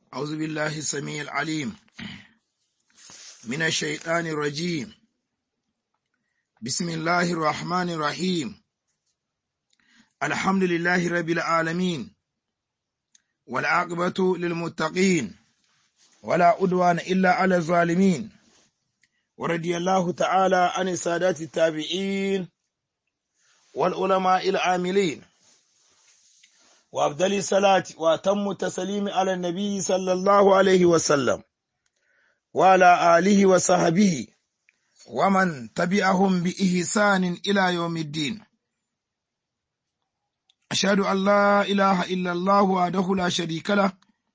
أعوذ بالله السميع العليم من الشيطان الرجيم بسم الله الرحمن الرحيم الحمد لله رب العالمين والعاقبة للمتقين ولا أدوان إلا على الظالمين ورضي الله تعالى عن السادات التابعين والعلماء العاملين وأفضل الصلاة وأتم التسليم على النبي صلى الله عليه وسلم وعلى آله وصحبه ومن تبعهم بإحسان إلى يوم الدين أشهد أن لا إله إلا الله وحده لا شريك له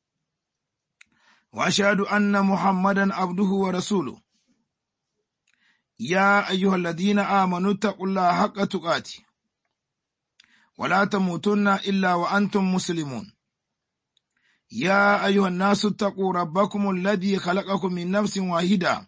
وأشهد أن محمدا عبده ورسوله يا أيها الذين آمنوا اتقوا الله حق تقاته ولا تموتن إلا وأنتم مسلمون يا أيها الناس اتقوا ربكم الذي خلقكم من نفس واحدة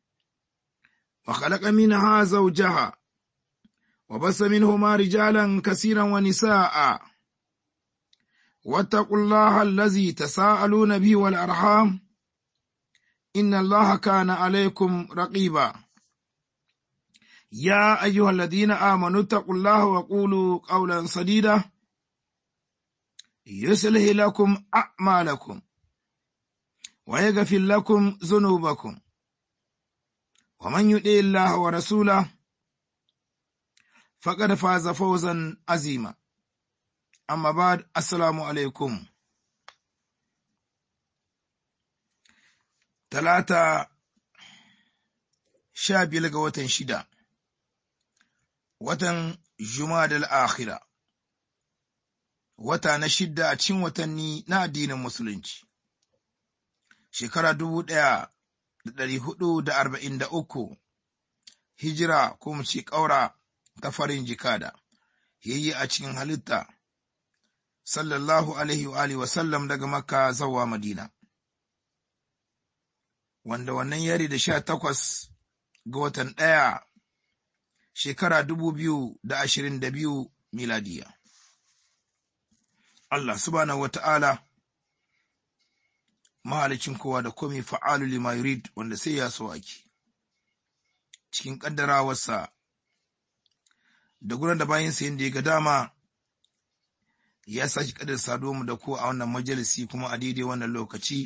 وخلق منها زوجها وبس منهما رجالا كثيرا ونساء واتقوا الله الذي تساءلون به والأرحام إن الله كان عليكم رقيبا يا أيها الذين آمنوا اتقوا الله وقولوا قولا سديدا يصلح لكم أعمالكم ويغفر لكم ذنوبكم ومن يطع الله ورسوله فقد فاز فوزا عظيما أما بعد السلام عليكم ثلاثة شاب يلقى وتن شدا watan Jumadal Akhira, wata na shidda a cikin watanni na addinin Musulunci, shekara dubu ɗaya da ɗari hudu da arba'in da uku, hijira ko mu ce ƙaura ta farin jikada, yayi a cikin halitta, sallallahu alaihi wa alihi wasallam daga Makka zawa Madina. Wanda wannan yari da sha takwas ga watan ɗaya shekara dubu biyu da ashirin da biyu miladiya. Allah subhanahu wa ta'ala mahalicin kowa da komi fa'alu lima yurid wanda sai ya so ake, cikin ƙaddarawarsa da gudan da bayan sayin da ya ga dama ya sake ƙaddar saduwa mu da ko a wannan majalisi kuma a daidai wannan lokaci.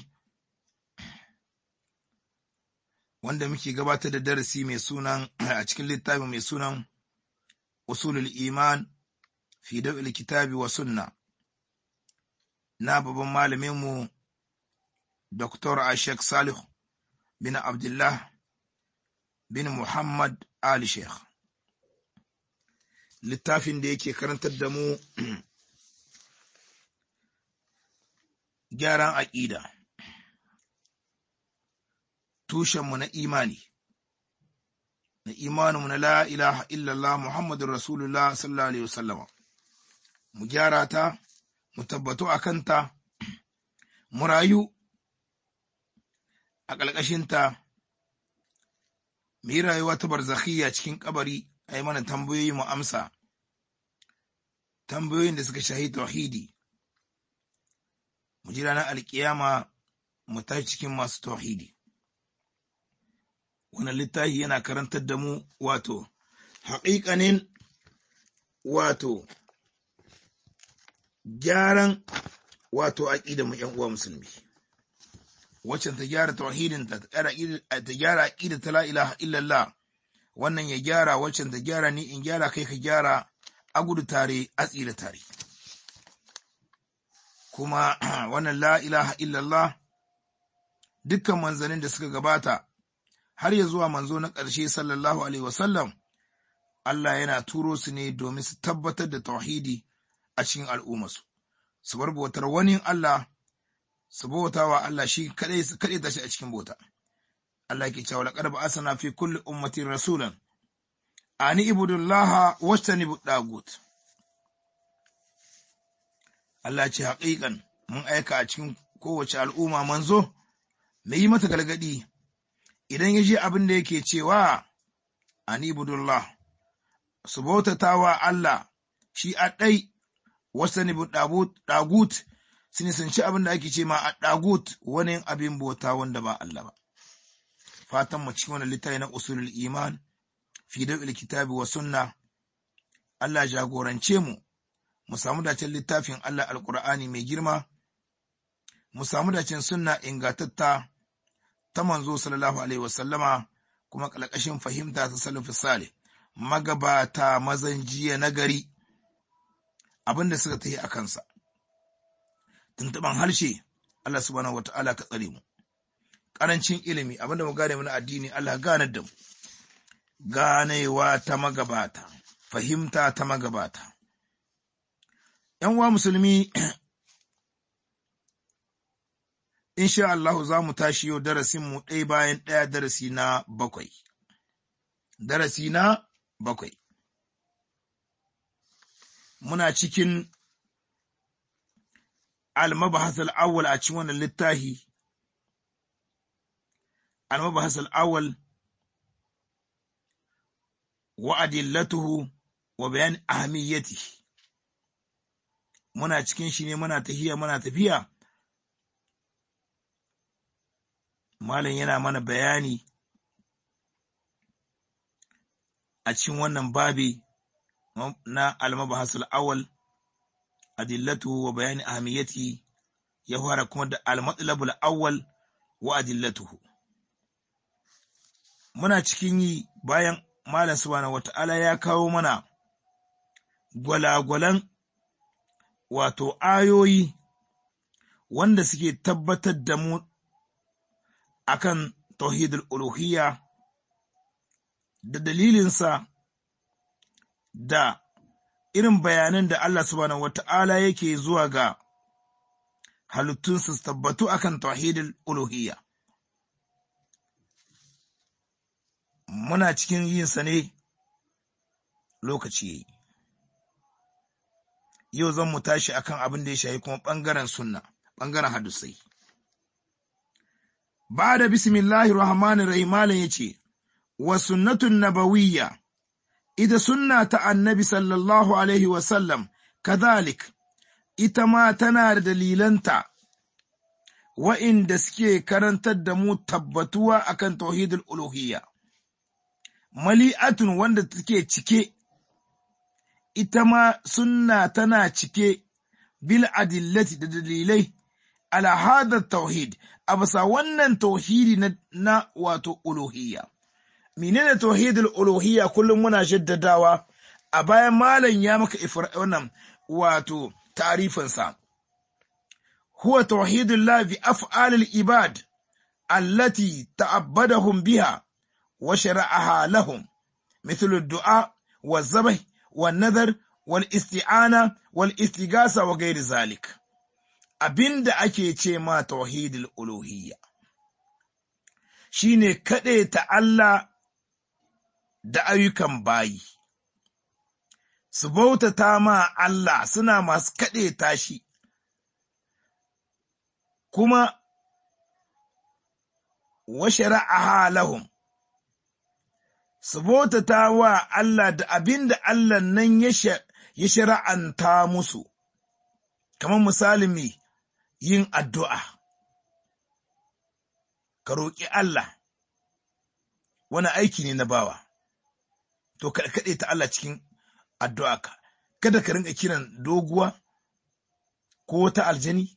wanda muke gabatar da darasi mai sunan a cikin littafi mai sunan usulul iman fi dawil kitabi wa sunna na babban malaminmu Dr. Ashek Salih bin Abdullah bin Muhammad Ali Sheikh littafin da yake karantar da mu gyaran aƙida. tushenmu na imani, na imaninmu na la ilaha illallah Muhammadun Rasulullah sallallahu Alaihi wasallama, mu gyara ta, mu tabbato a kanta, mu rayu a ƙalƙashinta, mu yi rayuwa ta barzakhiyya cikin kabari a yi mana tambayoyi mu amsa, tambayoyin da suka shahi tauhidi, mu ji ranar alƙiyama mu tashi cikin masu tauhidi. wannan littafi yana karantar da mu wato haƙiƙanin wato gyaran wato aƙida mu ‘yan uwa musulmi wacce ta gyara tauhidin ta ta gyara aƙida ta la ilaha illallah wannan ya gyara wacce ta gyara ni in gyara kai ka gyara a gudu tare a tsira tare kuma wannan la ilaha illallah dukkan manzanin da suka gabata har ya zuwa manzo na ƙarshe sallallahu alaihi wasallam Allah yana turo su ne domin su tabbatar da tauhidi a cikin al'ummarsu su bar bautar wani Allah su bauta wa Allah shi kadai su kadai tashi a cikin bauta Allah ke cewa laqad ba'athna fi kulli ummatin rasulan ani ibudullaha wastanibu dagut Allah ce haƙiƙan mun aika a cikin kowace al'umma manzo mai yi mata galgadi idan ya ji abin da yake cewa anibudullah su bautata wa Allah shi a ɗai wasu ɗagut su nisanci abin da ake ce ma a ɗagut wani abin bauta wanda ba Allah ba. Fatan mu cikin wani littafi na usulul iman fi dawil kitabi wa sunna Allah jagorance mu mu samu dacen littafin Allah alkur'ani mai girma mu samu dacen sunna ingatatta ta manzo sallallahu alaihi wasallama kuma kalkashin fahimta ta salafu salih magabata mazan jiya na gari abin da suka tafi a kansa tuntuban harshe Allah subhanahu wata'ala ka tsare mu karancin ilimi abinda mu gane mana addini Allah ganar da mu ganewa ta magabata fahimta ta magabata ‘yan uwa musulmi insha Allah za mu tashi yau darasinmu ɗaya bayan ɗaya darasi na bakwai darasi na bakwai muna cikin المبحث الأول أتشوان للتاهي المبحث الأول وأدلته وبيان أهميته muna cikin shi ne muna tahiya muna tafiya malam yana mana bayani a cikin wannan babi na almabahasul awal adillatu wa bayani ahamiyati ya fara kuma da al-matlabul awwal wa adillatuhu muna cikin yi bayan malam subhanahu wata'ala ya kawo mana gwalagwalan wato ayoyi wanda suke tabbatar da mu akan tauhidul uluhiyya da dalilinsa da irin bayanan da Allah subhanahu wata'ala yake zuwa ga halittunsu su tabbatu akan tauhidul uluhiyya muna cikin yin sa ne lokaci yayi yau zan mu tashi akan abin da ya shahi kuma bangaren sunna bangaren hadisai ba da bismillahir rahmanir rahim malam yace wa sunnatun nabawiyya ita sunna ta annabi sallallahu Alaihi wasallam, kazalik, ita ma tana da dalilanta wa'inda suke karantar da mu tabbatuwa akan tauhidul uluhiyya. Mali'atun wanda take cike, ita ma sunna tana cike bil adillati da dalilai ala hadar tauhid, a bisa wannan tauhidi na, na wato uluhiyya. menene tauhidul uluhiyya kullum muna jaddadawa a bayan malam ya maka wannan wato ta'rifinsa huwa tauhidul la bi af'alil ibad allati ta'abbadahum biha wa shara'aha lahum مثل الدعاء والذبح والنذر والاستعانة والاستغاثة وغير ذلك abinda ake ce ma tauhidul uluhiyya shine ta Allah da ayyukan bayi, su bautata ma Allah suna masu kaɗe tashi, kuma wa shari'a lahum su bautata wa Allah da abin da Allah nan ya shari'anta musu, kamar misalin mai yin addu'a, ka roƙi Allah, wani aiki ne na bawa. to ka kaɗe ta Allah cikin addu'arka, kada ka rinka kiran doguwa ko wata aljani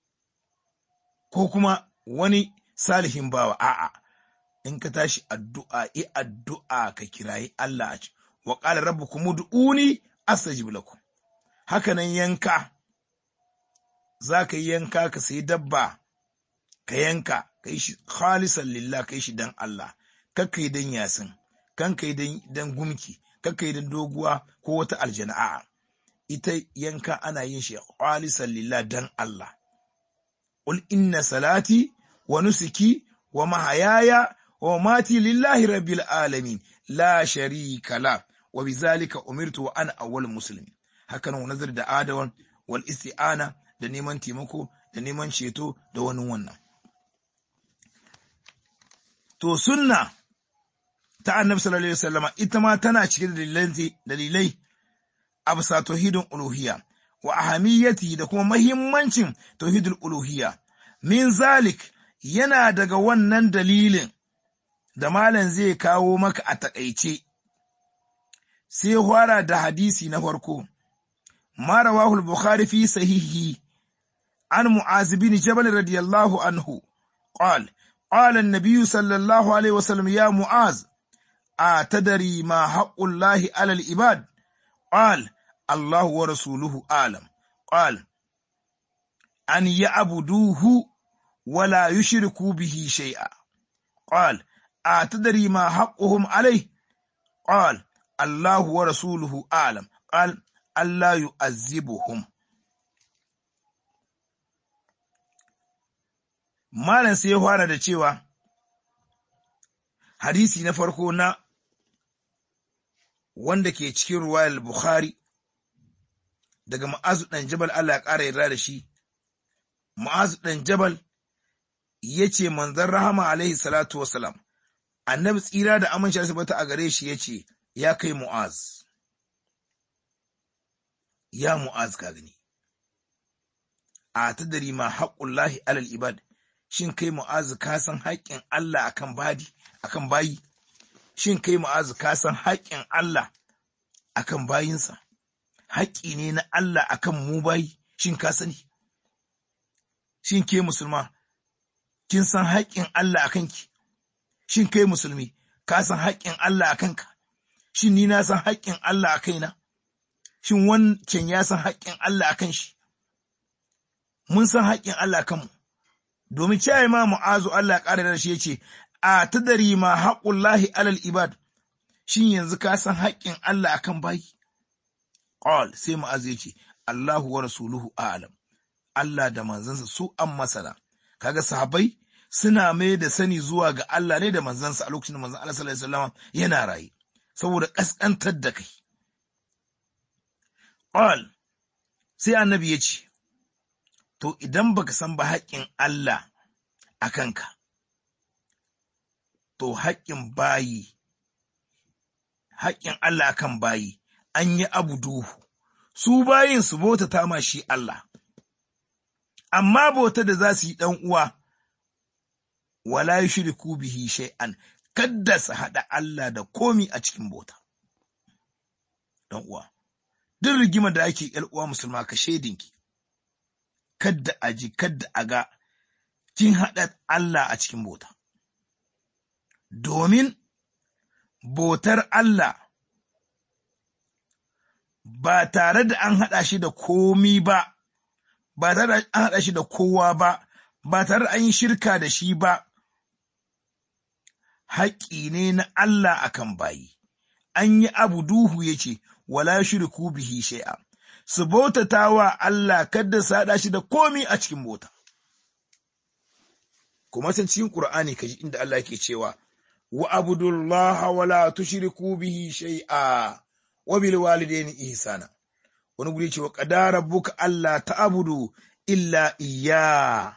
ko kuma wani salihin bawa a'a in ka tashi addu'a i addu'a ka kirayi Allah a ci wa qala rabbukum ud'uni astajib lakum haka nan yanka za ka yi yanka ka sayi dabba ka yanka ka yi shi khalisan lillah ka yi shi dan Allah kakka yi dan yasin kan kai dan gumki kan kai dan doguwa ko wata aljana'a ita yanka ana yin shi khalisan lillah dan Allah qul inna salati wa nusuki wa mahayaya wa mati lillahi rabbil alamin la sharika la wa bizalika umirtu wa ana awwal muslimin haka nan nazar da adawan wal isti'ana da neman taimako da neman ceto da wani wannan to sunna ta annabi sallallahu alaihi wasallama ita ma tana cike da dalilai a bisa tauhidin uluhiyya wa ahamiyati da kuma mahimmancin tauhidul uluhiyya min zalik yana daga wannan dalilin da malam zai kawo maka a takaice sai fara da hadisi na farko ma rawahu al-bukhari fi sahihi an mu'az bin jabal radiyallahu anhu qala qala an-nabiy sallallahu alaihi wasallam ya mu'az atadari ma haqqullahi 'ala al-ibad qala الله ورسوله أعلم قال أن يعبدوه ولا يشركوا به شيئا قال أتدري ما حقهم عليه قال الله ورسوله أعلم قال ألا يؤذبهم Malam sai ya fara da cewa hadisi na farko na wanda ke cikin ruwayar Bukhari daga ma'azu ɗan jabal Allah ya ƙara yarda da shi, ma'azu ɗan jabal ya ce manzan rahama alaihi salatu wasalam, annabi tsira da amince asibiti a gare shi ya ce, ya kai mu'az, ya mu'az ka gani, a ta dari ma haƙullahi alal ibad, shin kai mu'az ka san haƙƙin Allah akan badi, akan bayi, shin kai mu'az ka san haƙƙin Allah akan bayinsa. haƙƙi ne na Allah akan mu bayi shin ka sani shin ke musulma kin san haƙƙin Allah akan ki shin kai musulmi ka san haƙƙin Allah akan ka shin ni na san haƙƙin Allah a kaina shin wancan ya san haƙƙin Allah akan shi mun san haƙƙin Allah akan mu domin cewa ma mu'azu Allah ya ƙara da shi yace a tadari ma haqqullahi alal ibad shin yanzu ka san haƙƙin Allah akan bayi Qal sai Mu'az ya ce, Allahu wa rasuluhu a'lam. Allah da manzansa su an masana. Kaga sahabbai suna mai da sani zuwa ga Allah ne da manzansa a lokacin da manzan Allah sallallahu alaihi wasallam yana raye. Saboda kaskantar da kai. Qal sai annabi ya ce, To idan baka san ba haƙƙin Allah a kanka, to haƙƙin bayi, haƙƙin Allah akan bayi, an yi abu duhu, su bayin su bota ta ma shi Allah, amma bota da za su yi ɗan uwa, wala yi shiriku bihi shay'an, kadda su haɗa Allah da komi a cikin bota. Ɗan uwa, duk rigima da ake ‘yar uwa musulma ka shaidinki, kadda a ji, kadda a ga, kin haɗa Allah a cikin bota. Domin botar Allah ba tare da an haɗa shi da komi ba, ba tare da an haɗa shi da kowa ba, ba tare da an yi shirka da shi ba, haƙƙi ne na Allah akan bayi. An yi abu duhu ya ce, wala shirku bihi shai'a, su bautata wa Allah kadda su haɗa shi da komi a cikin bota. Kuma san cikin Ƙur'ani kaji inda Allah ke cewa, wa abudullaha wala tushriku bihi shai'a. wabil walidaini ihsana wani guri ce wa qadara rabbuka alla ta'budu illa iyya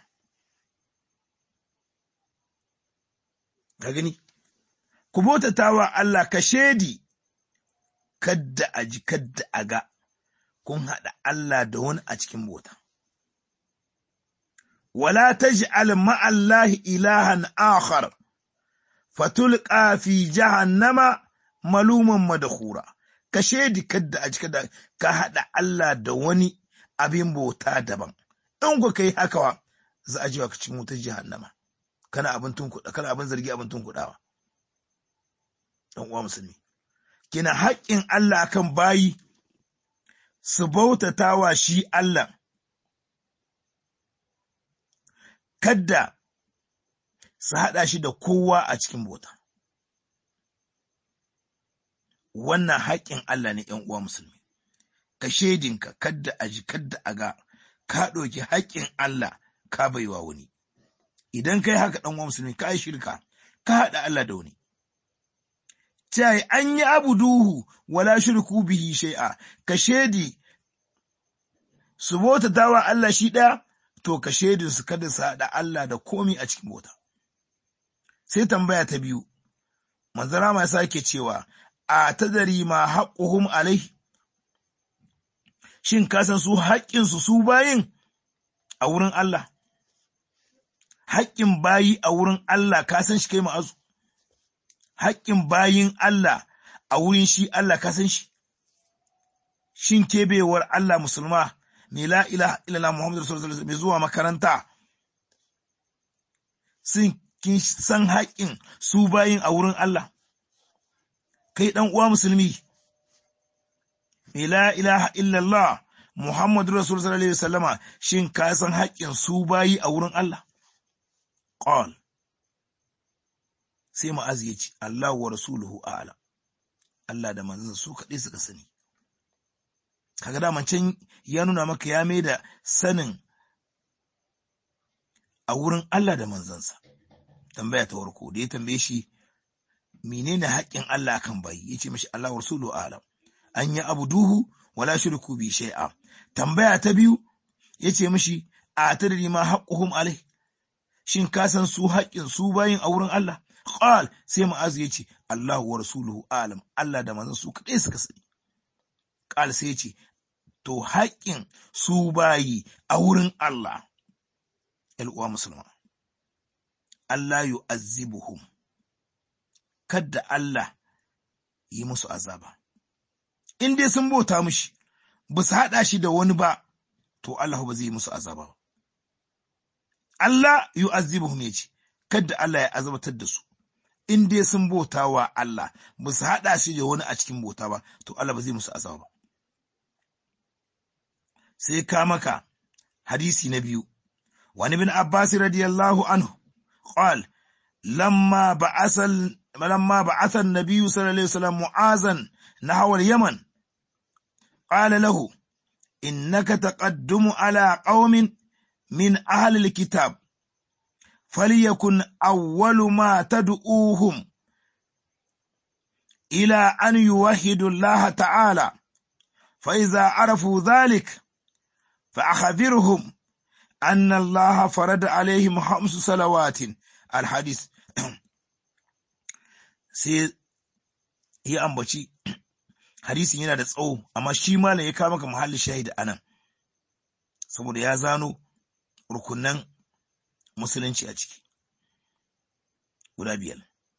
ka gani ku bautatawa Allah ka shedi kadda a ji kadda a ga kun haɗa Allah da wani a cikin bota wala taj'al ma'allahi ilahan akhar fatulqa fi jahannama maluman madkhura ka shaidi kadda a cika da ka haɗa Allah da wani abin bauta daban in ku kai haka wa za a jiwa ka cikin wutar jahannama kana abin tunkuɗa kana abin zargi abin tunkuɗawa dan uwa musulmi kina haƙƙin Allah akan bayi su bautatawa shi Allah kadda su haɗa shi da kowa a cikin bauta wannan haƙƙin Allah ne ‘yan uwa musulmi, ka shaidinka kadda a ji kadda a ga ka ɗauki haƙƙin Allah ka baiwa wani. Idan kai haka ɗan uwa musulmi ka yi shirka, ka haɗa Allah da wani. Cai an yi abu duhu wala shirku bihi shai'a, ka shaidi su bota tawa Allah shi ɗaya, to ka shaidin su kada su haɗa Allah da komi a cikin bota. Sai tambaya ta biyu, manzara ma sake cewa, a tadari ma haƙuhum alai shin ka san su haƙƙinsu su bayin a wurin Allah haƙƙin bayi a wurin Allah ka san shi kai ma'azu haƙƙin bayin Allah a wurin shi Allah ka san shi shin kebewar Allah musulma mai la ilaha illallah Muhammadu sallallahu alaihi mai zuwa makaranta sun kin san haƙƙin su bayin a wurin Allah kai dan uwa musulmi mai la ilaha illallah Muhammadu Rasul sallallahu alaihi wasallama shin ka san haƙƙin su bayi a wurin Allah qal sai ma'az ya ce Allah wa rasuluhu a'lam Allah da manzon su kaɗai suka sani kaga daman can ya nuna maka ya mai da sanin a wurin Allah da manzansa tambaya ta warko da ya tambaye shi menene haƙƙin Allah kan bayi yace mishi Allah wa rasuluhu a'lam an yi abu duhu wala shirku bi shay'a tambaya ta biyu yace mishi a tadri ma haqquhum alai shin ka san su haƙƙin su bayin a wurin Allah qal sai mu'az yace Allah wa rasuluhu alam Allah da manzon su kadai suka sani qal sai yace to haƙƙin su bayi a wurin Allah uwa musulma Allah yu'azzibuhum kadda Allah yi musu azaba in dai sun bauta mishi ba su haɗa shi da wani ba to Allah ba zai yi musu azaba ba Allah yu'azzibuhum yace kada Allah ya azabatar da su in dai sun bauta wa Allah ba su haɗa shi da wani a cikin bauta ba to Allah ba zai musu azaba ba sai ka maka hadisi na biyu wani bin Abbas radiyallahu anhu qal lamma ba'asa lamma ba'atha an-nabiy sallallahu alaihi wasallam mu'azan nahwa al-yaman qala lahu innaka taqaddamu ala qaumin من أهل الكتاب فليكن أول ما تدعوهم إلى أن يوحدوا الله تعالى فإذا عرفوا ذلك فأخبرهم أن الله فرض عليهم خمس صلوات الحديث sai ya ambaci hadisin yana da tsawo amma shi malam ya kawo maka muhallin shahid anan saboda ya zano rukunan musulunci a ciki guda biyar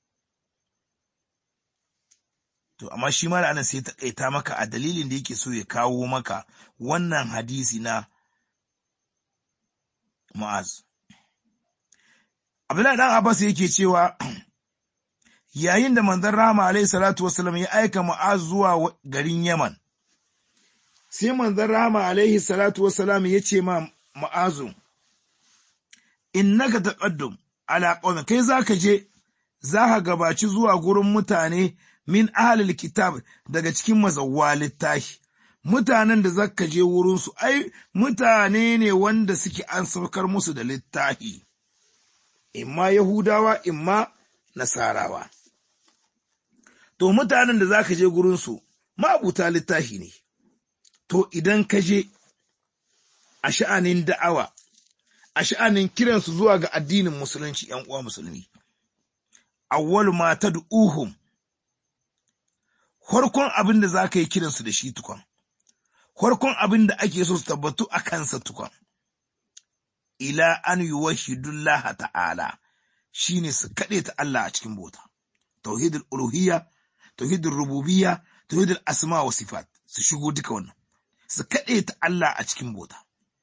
to amma shi ma anan sai ta kaita maka a dalilin da yake so ya kawo maka wannan hadisi na Mu'az Abdullahi dan Abbas yake cewa yayin da manzon Rahama alaihi salatu wasallam ya aika Mu'az zuwa garin Yaman sai manzon Rahama alaihi salatu wasallam ya ce ma Mu'azu innaka taqaddum ala qaumin kai zaka je zaka gabaci zuwa gurin mutane min ahlil kitab daga cikin mazawwa littafi mutanen da zaka je wurin su ai mutane ne wanda suke an saukar musu da littafi imma yahudawa imma nasarawa to mutanen da zaka je gurin su mabuta littafi ne to idan ka je a sha'anin da'awa a sha'anin kiransu zuwa ga addinin musulunci ‘yan uwa musulmi. Awwalu ma ta du'uhum, farkon abin da za ka yi kiransu da shi tukon, farkon abin da ake so su tabbatu a kansa tukon. Ila an yi wahidullaha ta'ala shi ne su kaɗe ta Allah a cikin bota, tauhidul uluhiyya, tauhidul rububiyya, tauhidul asma wa sifat, su shigo duka wannan, su kaɗe ta Allah a cikin bota.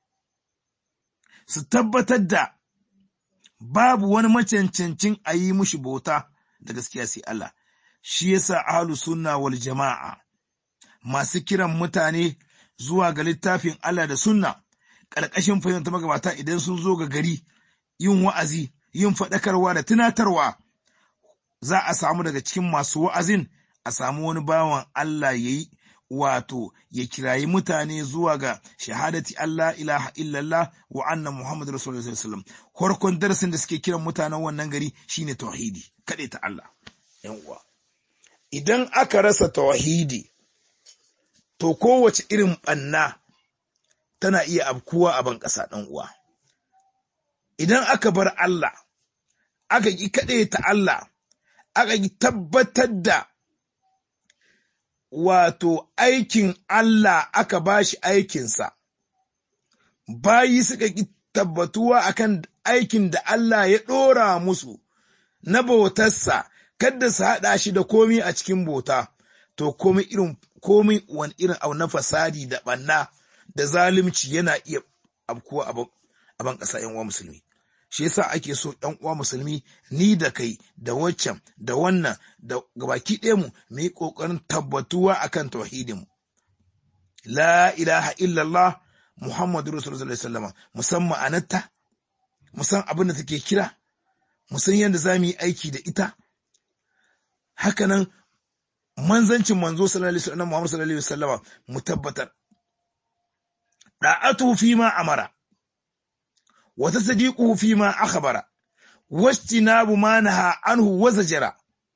su tabbatar da babu wani macancancin a yi mushi bauta da gaskiya sai Allah, shi yasa ahlu sunna wal jama'a masu kiran mutane zuwa ga littafin Allah da sunna ƙarƙashin fahimta magabata idan sun zo ga gari yin wa'azi, yin faɗakarwa da tunatarwa za a samu daga cikin masu wa'azin a samu wani bawan Allah ya yi wato ya kirayi mutane zuwa ga shahadati Allah ilaha illallah wa anna Muhammadu Rasulullah sallallahu alaihi wasallam farkon darasin da suke kiran mutanen wannan gari shine tauhidi kaɗai ta Allah yan uwa idan aka rasa tauhidi to kowace irin ɓanna tana iya abkuwa a ban ƙasa ɗan uwa idan aka bar Allah aka ki kaɗai ta Allah aka ki tabbatar da wato aikin Allah aka ba shi aikinsa, bayi suka ƙi tabbatuwa akan aikin da Allah ya ɗora musu na bautarsa, kadda su haɗa shi da komi a cikin bauta, to komi irin komi wani irin abu na fasadi da ɓanna da zalunci yana iya abkuwa a ban ƙasa ‘yan uwa musulmi. Shi yasa ake so ‘yan uwa musulmi ni da kai da waccan da wannan da gabaki ɗaya mu mu yi ƙoƙarin tabbatuwa akan tauhidinmu. La ilaha illallah Muhammadu Rasulullah sallallahu musamman ma'anarta, musan abin da take kira, musan yadda za mu yi aiki da ita. Hakanan manzancin manzo sallallahu alaihi wasallam Muhammad sallallahu alaihi wasallama mu tabbatar. Da'atu fi ma amara wa tasdiquhu fi ma akhbara wastinabu ma naha anhu wa zajara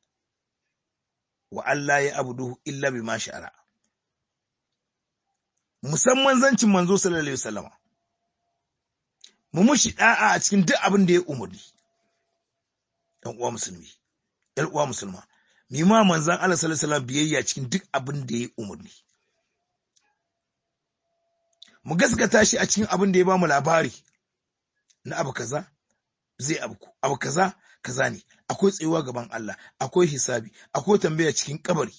wa Allah ya abuduhu illa bima sha'ara. musamman zancin manzo sallallahu alaihi wasallama mu mushi da'a a cikin duk abin da ya umurni ɗan uwa musulmi ɗan uwa musulma mi ma manzon Allah sallallahu alaihi wasallam biyayya cikin duk abin da ya umurni mu gaskata shi a cikin abin da ya bamu labari na abu kaza zai abu abu kaza kaza ne akwai tsayuwa gaban Allah akwai hisabi akwai tambaya cikin kabari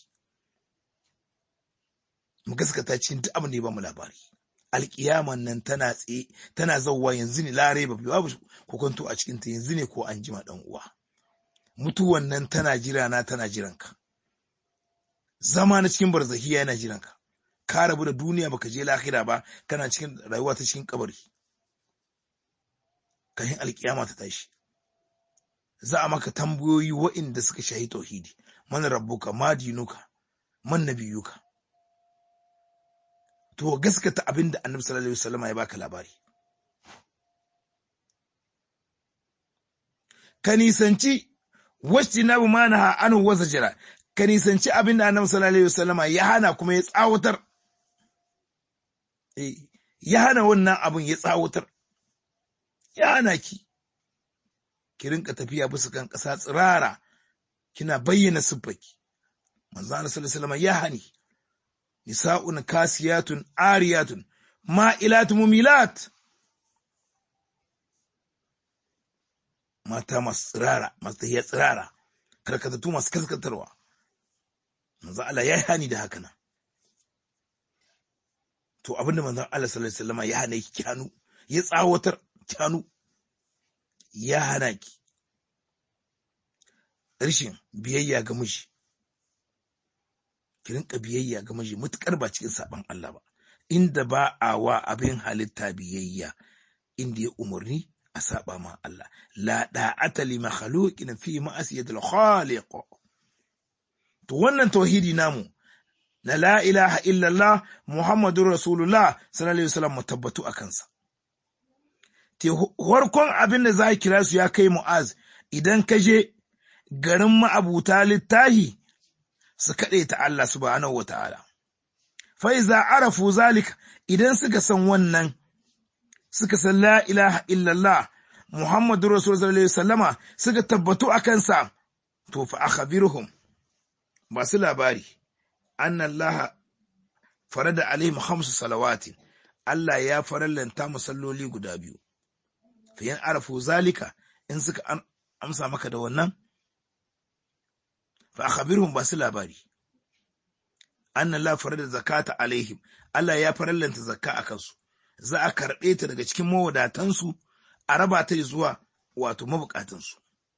mu gaskata cikin duk abin da ya bamu labari alkiyaman nan tana tsaye tana zauwa yanzu ne lare ba babu kokonto a cikin ta yanzu ne ko an jima dan uwa mutuwan nan tana jira na tana jiran ka zama na cikin barzahiya yana jiran ka ka rabu da duniya baka je lahira ba kana cikin rayuwa ta cikin kabari kahin alkiyama ta tashi za a maka tambayoyi wa'inda suka shahi tauhidi man rabbuka ma dinuka man nabiyuka to gaskata abin da annabi sallallahu alaihi wasallam ya baka labari ka nisanci wacce na bu mana anu wasa jira ka nisanci abin da annabi sallallahu alaihi wasallam ya hana kuma ya tsawatar ya hana wannan abin ya tsawatar ya hana ki ki rinka tafiya bisa kan ƙasa tsirara kina bayyana siffarki manzo Allah sallallahu alaihi wasallam ya hani nisa'un kasiyatun ariyatun ma'ilatun mumilat mata masu tsirara masu tafiya tsirara karkatattu masu kaskatarwa manzo Allah ya hani da haka nan to abinda manzo Allah sallallahu alaihi wasallam ya hana ki kyanu ya tsawatar kyanu ya hana ki rashin biyayya ga miji ki rinka biyayya ga miji mutukar ba cikin saban Allah ba inda ba a wa abin halitta biyayya inda ya umarni a saba ma Allah la da'ata li makhluqin fi ma'asiyatil khaliq to wannan tauhidi namu na la ilaha illallah muhammadur rasulullah sallallahu alaihi wasallam tabbatu akan sa te farkon abin da za kira su ya kai mu'az idan ka je garin ma'abuta littahi su kaɗe ta Allah subhanahu wa ta'ala. Fa'iza arafu zalika idan suka san wannan, suka san la ilaha illallah Muhammadu Rasulullah sallallahu sallama suka tabbatu a kansa, to fa akhbirhum masu labari, an Allah farada alaihim hamsu salawatin, Allah ya farallanta musalloli guda biyu. Fiyan arafu zalika in suka amsa maka da wannan, fa akhbirhum ba su labari anna la farada zakata alaihim Allah ya farallanta zakka a kansu za a karɓe ta daga cikin mawadatansu a raba ta zuwa wato mabukatansu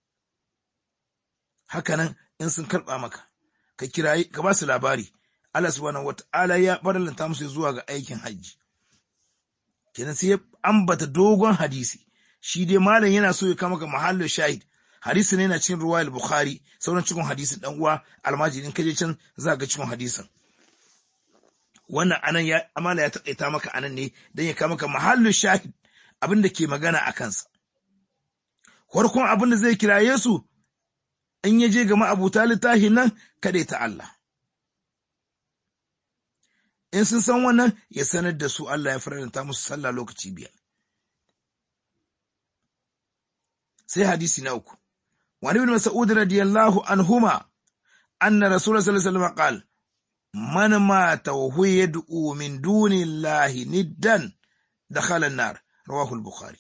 hakanan in sun karɓa maka ka kirayi ka ba su labari Allah subhanahu wata'ala ya farallanta musu zuwa ga aikin hajji kenan sai ya ambata dogon hadisi shi dai malam yana so ya kama ka mahallin shahid hadisi ne na cikin ruwayar bukhari sauran cikin hadisin dan uwa almajirin kaje can za ga cikin hadisin wannan anan ya amala ya taƙaita maka anan ne dan ya kama maka mahallin shahid abin da ke magana a kansa farkon abin da zai kiraye su in ya je ga ma'abuta littafin nan kada ta Allah in sun san wannan ya sanar da su Allah ya faranta musu sallah lokaci biyar sai hadisi na uku وعن ابن مسعود رضي الله عنهما أن رسول الله صلى الله عليه وسلم قال man mata wa huwa yad'u min dunillahi niddan dakhala an-nar rawahu al-bukhari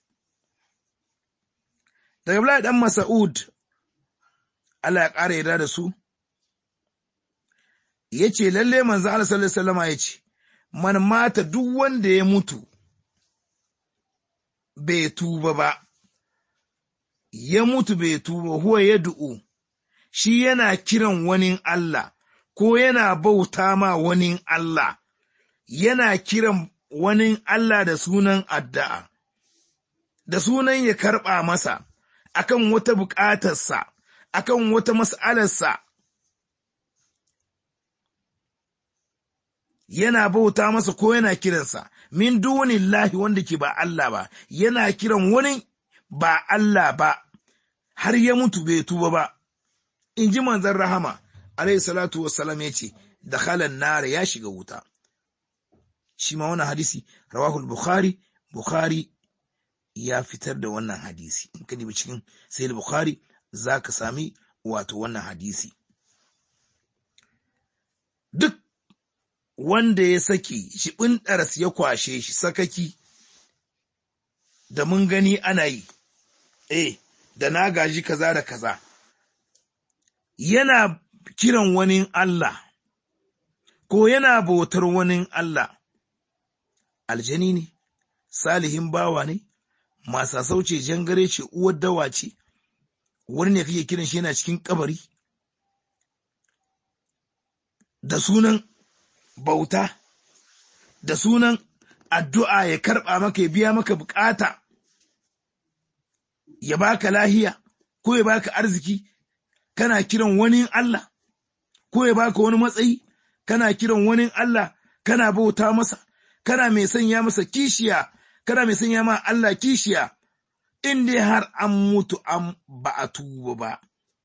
daga Abdullahi dan Mas'ud Allah ya ƙara yarda da su yace lalle manzo Allah sallallahu alaihi wasallam yace man mata duk wanda ya mutu bai tuba ba ya mutu bai tuba huwa yad'u shi yana kiran wani Allah ko yana bauta ma wani Allah yana kiran wani Allah da sunan addu'a da sunan ya karɓa masa akan wata buƙatarsa, akan wata mas'alarsa, yana bauta masa ko yana kiransa, min dunillahi wanda ke ba Allah ba, yana kiran wani ba Allah ba, har ya mutu bai tuba ba. In ji manzan rahama, alayhi salatu wassalam ya ce, da halan nara ya shiga wuta. Shi ma wannan hadisi, rawahul Bukhari, Bukhari ya fitar da wannan hadisi in ka nemi cikin sayil bukhari za ka sami wato wannan hadisi duk wanda ya saki shi ɗaras ya kwashe shi sakaki da mun gani ana yi eh da na gaji kaza da kaza yana kiran wani Allah ko yana bautar wani Allah aljani ne salihin bawa ne masa sauce jangare ce uwar dawa ce wani ne kake kiran shi yana cikin kabari da sunan bauta da sunan addu'a ya karɓa maka ya biya maka bukata ya baka lahiya ko ya baka arziki kana kiran wani Allah ko ya baka wani matsayi kana kiran wani Allah kana bauta masa kana mai sanya masa kishiya kana mai sanya ma Allah kishiya in dai har an mutu an ba a tuba ba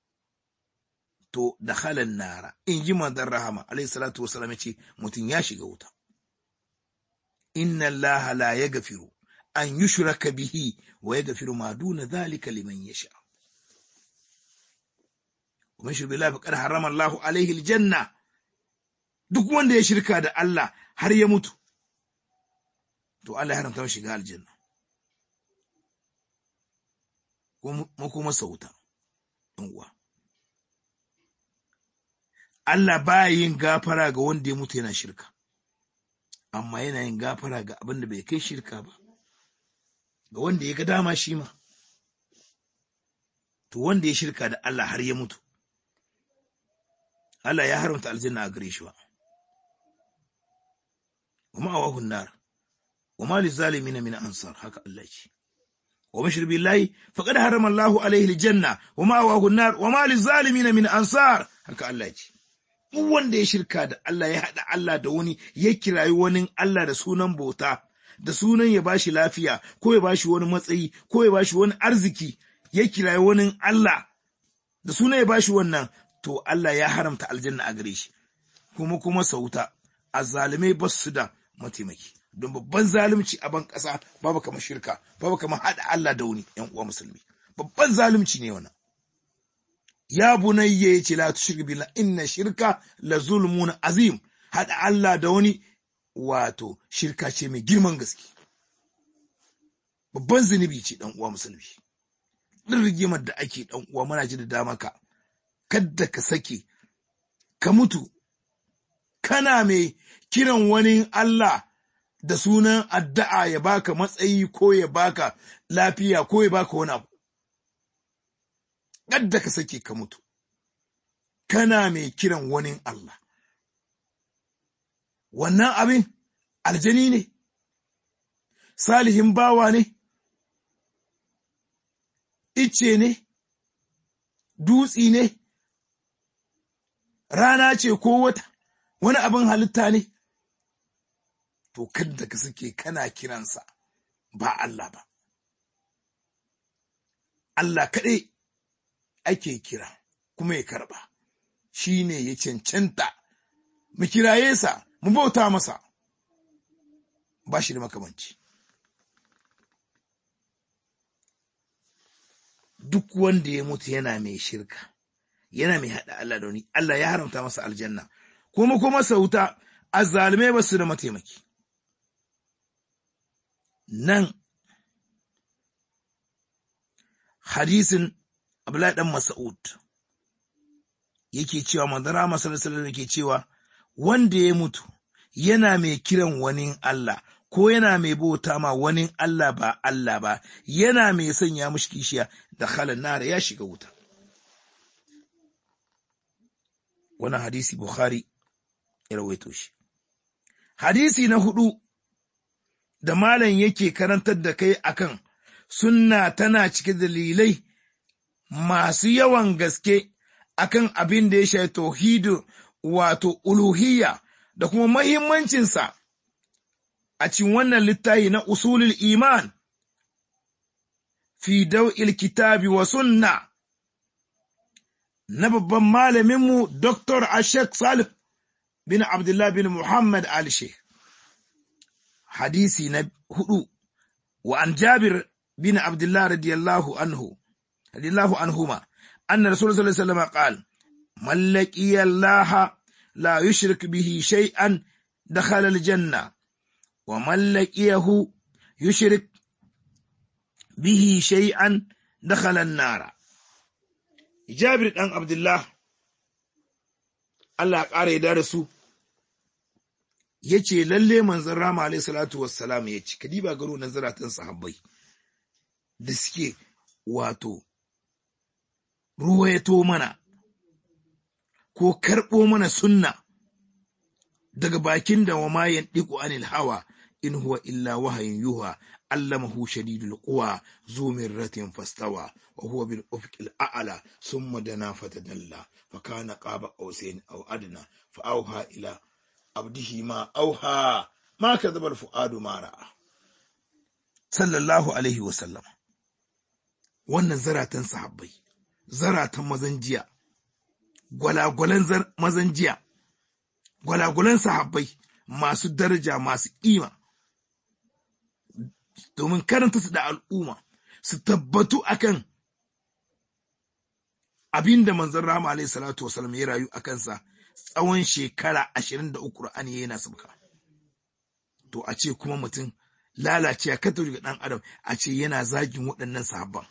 to da halan nara in ji manzon rahama alayhi salatu wasalam ya ce mutum ya shiga wuta inna allaha la yaghfiru an yushraka bihi wa yaghfiru ma duna dhalika liman yasha kuma shi billahi faqad harrama Allahu alaihi aljanna duk wanda ya shirka da Allah har ya mutu to Allah ya haramta mashi shiga aljanna mu kuma sauta uwa Allah ba yin gafara ga wanda ya mutu yana shirka amma yana yin gafara ga abin da bai kai shirka ba ga wanda ya ga dama shi ma to wanda ya shirka da Allah har ya mutu Allah ya haramta aljanna a gare shi ba wa ma'awahu nar wa ma lizalimin min ansar haka Allah ce wa bashir billahi faqad harama Allahu alaihi aljanna wa ma'awahu nar wa ma lizalimin min ansar haka Allah ce duk wanda ya shirka da Allah ya haɗa Allah da wani ya kirayi wani Allah da sunan bauta da sunan ya bashi lafiya ko ya bashi wani matsayi ko ya bashi wani arziki ya kirayi wani Allah da sunan ya bashi wannan to Allah ya haramta aljanna a gare shi kuma kuma sauta azzalimai ba su da mataimaki don babban zalunci a ban ƙasa babu kamar shirka babu kamar haɗa Allah da wani ƴan uwa musulmi babban zalunci ne wannan ya bunayya ya ce la tushrik billah inna shirka la zulmun azim hada Allah da wani wato shirka ce mai girman gaske babban zunubi ce dan uwa musulmi din rigimar da ake dan uwa muna ji da dama ka kadda ka sake ka mutu kana mai kiran wani Allah da sunan addu'a ya baka matsayi ko ya baka lafiya ko ya baka wani abu kadda ka sake ka mutu kana mai kiran wani Allah wannan abin aljani ne salihin bawa ne ice ne dutsi ne rana ce ko wata wani abin halitta ne to kadda ka sake kana kiransa ba Allah ba Allah kaɗai ake kira kuma ya karba shi ne ya cancanta mu kiraye sa mu bauta masa ba shi da makamanci duk wanda ya mutu yana mai shirka yana mai haɗa Allah da wani Allah ya haramta masa aljanna kuma kuma sauta azzalume ba su da mataimaki nan hadisin Abdullahi dan Mas'ud yake cewa manzara masallallahu yake cewa wanda ya mutu yana mai kiran wani Allah ko yana mai bauta ma wani Allah ba Allah ba yana mai sanya mushi kishiya da halan nara ya shiga wuta wannan hadisi Bukhari ya rawaito shi hadisi na hudu da malam yake karantar da kai akan sunna tana cike dalilai masu yawan gaske akan abin da ya shafi tauhidu wato uluhiyya da kuma mahimmancinsa a cikin wannan littafi na usulul iman fi daw'il kitabi wa sunna na babban malaminmu Dr. Ashek Salif bin Abdullah bin Muhammad al Sheikh. Hadisi na hudu wa an Jabir bin Abdullah radiyallahu anhu radiyallahu anhuma anna Rasulullah sallallahu alaihi wasallam qala man laqiya Allah la yushrik bihi shay'an dakhala al-janna wa man laqiyahu yushrik bihi shay'an dakhala an-nara Jabir ɗan Abdullah, Allah ƙara ya da su, ya ce lalle manzan Rama alaihi salatu wassalam ya ci, kadiba garo na zaratan sahabbai da suke wato ruwayato mana ko karɓo mana sunna daga bakin da wa mayan ɗiku anil hawa in huwa illa wahayin yuha allamahu shadidul quwa zu mirratin fastawa wa huwa bil ufqil a'la thumma dana fatadalla fa kana qaba qausain aw adna fa auha ila abdihi ma auha ma kadhaba al fuadu ma ra'a sallallahu alaihi wa sallam wannan zaratan sahabbai zaratan mazan jiya gwalagwalan mazan jiya gwalagwalan sahabbai masu daraja masu ƙima domin karanta su da al'umma su tabbatu akan abin da manzon rama alaihi salatu wasallam ya rayu a kansa tsawon shekara ashirin da uku Qur'ani yana sabka to a ce kuma mutum lalace a kata ga ɗan adam a ce yana zagin waɗannan sahabban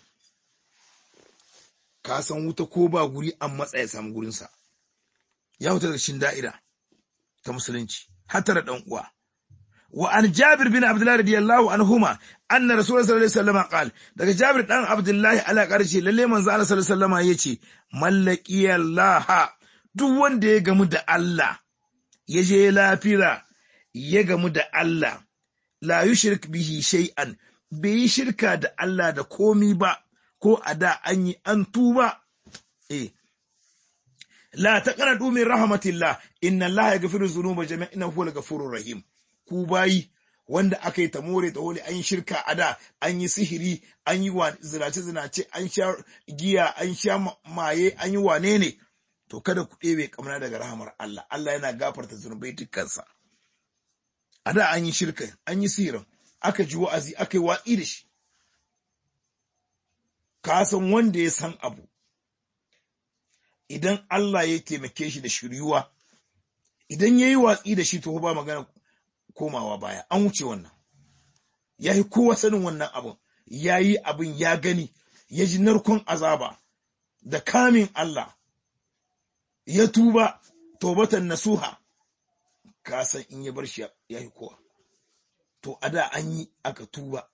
ka san wuta ko ba guri an matsa ya samu gurinsa ya wuta da shin da'ira ta musulunci hatar ɗan uwa وعن جابر بن عبد الله رضي الله عنهما أن رسول الله صلى الله عليه وسلم قال daga Jabir dan Abdullahi ala karshe lalle manzo Allah sallallahu alaihi wasallam yace mallaki Allah duk wanda ya gamu da Allah ya je lafira ya gamu da Allah la yushrik bihi shay'an bai yi shirka da Allah da komi ba ko a da an yi an tuba eh la taqnatu min rahmatillah inna Allah yaghfiru dhunuba jami'an innahu huwal ghafurur rahim ku bayi wanda aka yi ta more ta holi an yi shirka a da an yi sihiri an yi zinace-zinace an sha giya an sha maye an yi wane ne to kada ku ɗebe kamar daga rahamar Allah Allah yana gafarta zunubai dukkansa a da an yi shirka an yi sihirin aka ji wa'azi aka yi watsi da shi ka san wanda ya san abu idan Allah ya taimake shi da shiryuwa idan ya yi watsi da shi to ba magana komawa baya an wuce wannan ya yi kowa sanin wannan abin ya yi abin ya gani ya ji narkon azaba da kamin Allah ya tuba tobatan nasuha ka san in ya bar shi ya yi kowa to a da an yi aka tuba